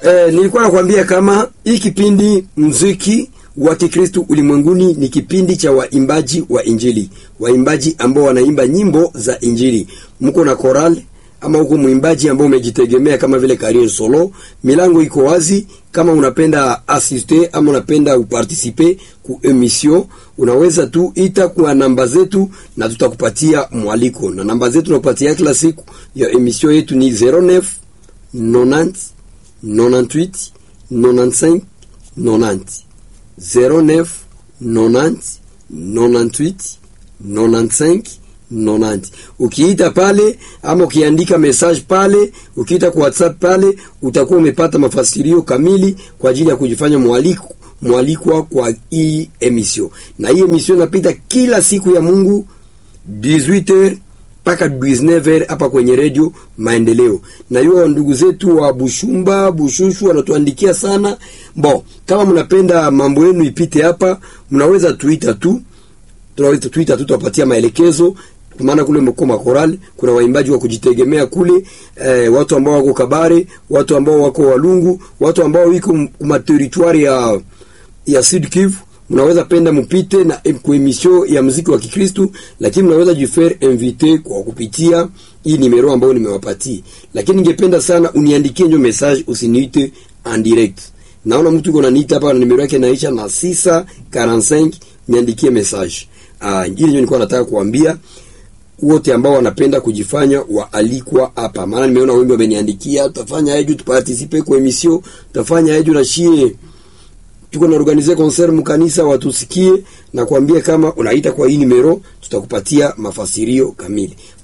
Eh, nilikuwa nakwambia kama hii kipindi mziki wa Kikristo ulimwenguni ni kipindi cha waimbaji wa Injili, waimbaji ambao wanaimba nyimbo za Injili. Mko na choral ama huko mwimbaji ambao umejitegemea kama vile career solo, milango iko wazi. Kama unapenda assiste ama unapenda uparticipe ku emission, unaweza tu ita kwa namba zetu na tutakupatia mwaliko, na namba zetu tunakupatia kila siku ya emission yetu ni 09 90 98 95 90 09 90 98 95 90. Ukiita pale ama ukiandika message pale, ukiita kwa WhatsApp pale, utakuwa umepata mafasirio kamili kwa ajili ya kujifanya mwaliko mwalikwa kwa hii emission. Na hii emission inapita kila siku ya Mungu 18h mpaka 19h hapa kwenye redio Maendeleo. Na hiyo ndugu zetu wa Bushumba, Bushushu wanatuandikia sana. Bo, kama mnapenda mambo yenu ipite hapa, mnaweza tuita tu. Tunaweza tuita tu tuwapatia maelekezo kwa maana kule mko makorali kuna waimbaji wa kujitegemea kule eh, watu ambao wako Kabare, watu ambao wako Walungu, watu ambao wiko materitoire ya ya Sud Kivu mnaweza penda mpite na kwa emission ya muziki wa Kikristo, lakini mnaweza jifaire invite kwa kupitia hii nimero ambayo nimewapatia. Lakini ningependa sana uniandikie nyo message, usiniite en direct. Naona mtu yuko ananiita hapa na nimero yake inaisha na 645, niandikie message. Ah, hili ndio nilikuwa nataka kuambia wote ambao wanapenda kujifanya waalikwa hapa, maana nimeona wengi wameniandikia, tutafanya eju tuparticipe kwa emission, tutafanya eju na shie tuko na organize concert mkanisa watusikie na kuambia kama unaita kwa hii numero tutakupatia mafasirio kamili.